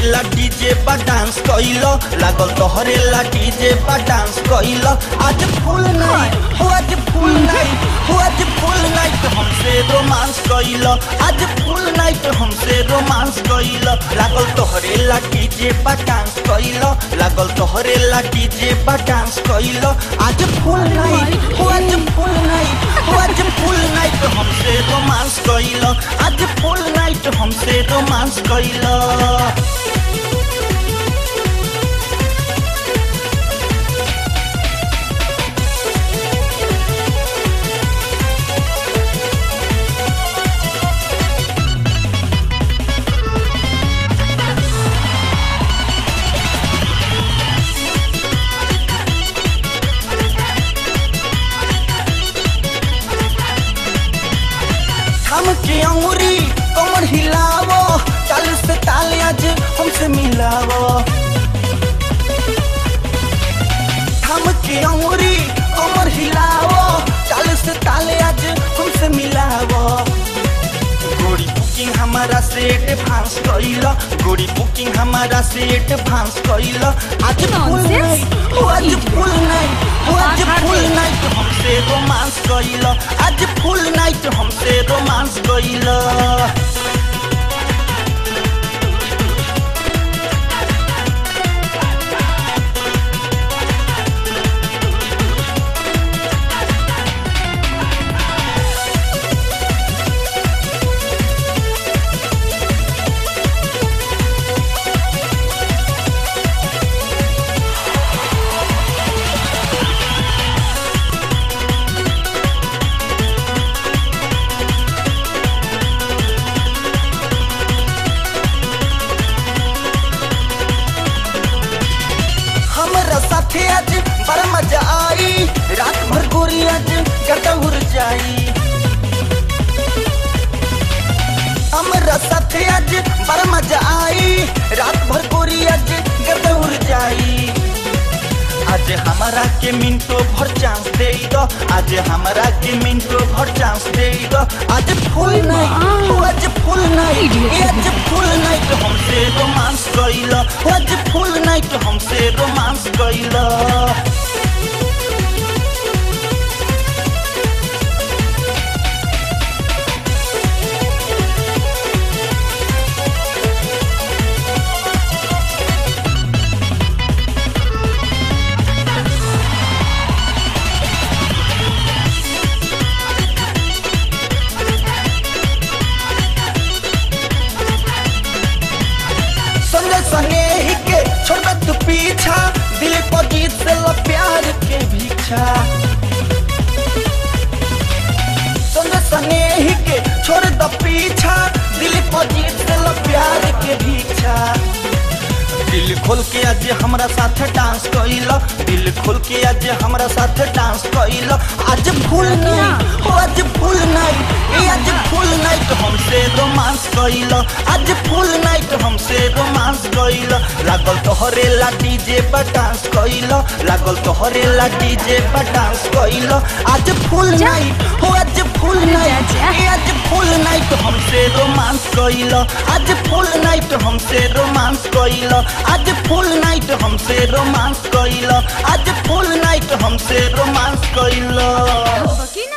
ला डीजे बा डांस कइलो लागल तोहरे ला डीजे बा डांस कइलो आज फुल नाइट हो आज फुल नाइट हो आज फुल नाइट हमसे रोमांस कइलो आज फुल नाइट हमसे रोमांस कइलो लागल तोहरे ला डीजे बा डांस कइलो लागल तोहरे ला डीजे बा डांस कइलो आज फुल नाइट हो आज फुल नाइट हो आज फुल नाइट हमसे रोमांस कइलो आज फुल नाइट हमसे रोमांस कइलो हम के अंगुरी कमर हिलावो चाल से ताल आज हमसे मिलावो हम के अंगुरी कमर हिलावो चाल से ताल आज हमसे मिलावो गोरी बुकिंग हमारा सेट भांस कइला गोरी बुकिंग हमारा सेट भांस कइला आज फुल Nonsense. नाइट हो आज फुल नाइट हो आज फुल नाइट हमसे रोमांस कइला आज फुल नाइट हमसे रोमांस कइला हमरा साथे आज बड़ा मजा आई रात भर गोरी आज गर्दा उड़ जाई हमरा साथे आज बड़ा मजा आई रात भर गोरी आज गर्दा उड़ जाई आज हमारा के मिनटो भर चांस दे दो आज हमारा के मिनटो भर चांस दे दो आज फुल नाइट हो आज फुल नाइट ए आज फुल नाइट हमसे रोमांस कइला हो आज फुल नाइट हमसे रोमांस कइला संजय सने ही के छोड़ दे तू पीछा दिल को गीत से लो प्यार के भीछा संजय सने ही के छोड़ दो पीछा दिल को गीत से लो प्यार के भीछा दिल खोल के आज हमरा साथ डांस कइलो दिल खोल के आज हमरा साथ डांस कइलो आज फुल नाइट हो आज फुल नाइट ए आज फुल नाइट हमसे रोमांस कइलो आज फुल नाइट हमसे रोमांस कइलो लागल तोहरे ला डीजे पर डांस कइलो लागल तोहरे ला डीजे पर डांस कइलो आज फुल जा। नाइट हो आज फुल नाइट जा। ए आज फुल नाइट हमसे रोमांस कइलो आज फुल नाइट हमसे रोमांस कइलो आज फुल नाइट हमसे रोमांस कइलो आज फुल नाइट हमसे रोमांस कइलो बकिन